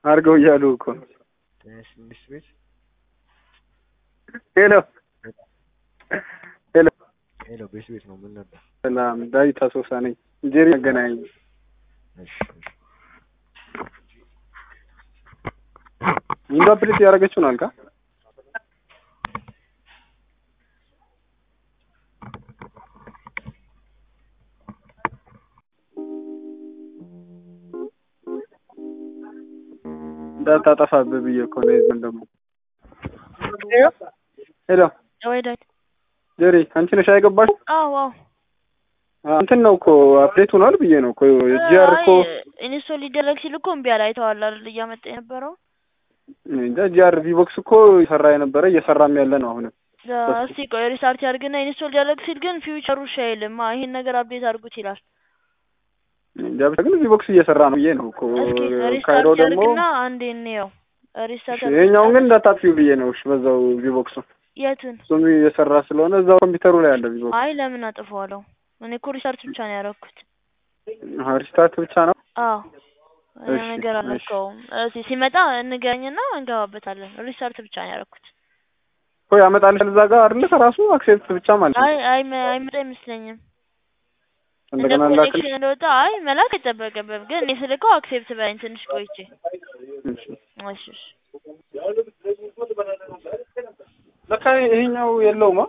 አድርገው እያሉ እኮ ትንሽ ቤት ሄሎ ሄሎ ሄሎ ቤት ቤት ነው ምን ነበር? ሰላም ዳዊት አሶሳ ነኝ። ጄሪ መገናኝ እሺ እሺ። ዊንዶ አፕዴት ያደረገችው ነው አልካ እንዳታጠፋብህ ብዬ እኮ ነው። የዚህን ደግሞ ሄሎ ወይ ዳዊት ጄሪ አንቺ ነሽ አይገባሽ? አዎ አዎ እንትን ነው እኮ አፕዴት ሆኗል ብዬ ነው እኮ ጂአር እኮ ኢንስቶል ሊደረግ ሲል እኮ እምቢ አለ። አይተዋል አይደል? እያመጣ የነበረው እንጃ ጂአር ቪቦክስ እኮ እየሰራ የነበረ እየሰራም ያለ ነው አሁንም እስቲ ቆይ ሪስታርት ያድርግና ኢንስቶል ሊያደርግ ሲል ግን ፊውቸሩ እሺ አይልም። አ ይሄን ነገር አፕዴት አድርጉት ይላል። እንጃ ብቻ ግን ቪቦክስ እየሰራ ነው ብዬ ነው እኮ እስኪ ካይሮ ሪስታርት ደግሞ ያድርግና አንዴ እንየው። ሪስታርት እሺ፣ ይሄኛውን ግን እንዳታጥፊው ብዬ ነው። እሺ በዛው ቪቦክሱ የቱን? እሱም እየሰራ ስለሆነ እዛው ኮምፒውተሩ ላይ ያለ ቪቦክስ አይ ለምን አጥፈዋለሁ? እኔ እኮ ሪስታርት ብቻ ነው ያደረኩት። አዎ ሪስታርት ብቻ ነው። አዎ ያ እሺ፣ ነገር እሺ። አልነካውም። እስኪ ሲመጣ እንገናኝና እንገባበታለን። ሪስታርት ብቻ ነው ያደረኩት። እኮ ያመጣልሻል እዛ ጋር አይደለ ከራሱ አክሴፕት ብቻ ማለት ነው። አይ አይ መ- አይመጣ አይመስለኝም። እንደ እንደገና ላክል ኮኔክሽን እንደወጣ አይ መላክ አይጠበቅብም። ግን እኔ ስልከው አክሴፕት በለኝ ትንሽ ቆይቼ። እሺ። እሺ እሺ። ለካ ይሄኛው የለውማ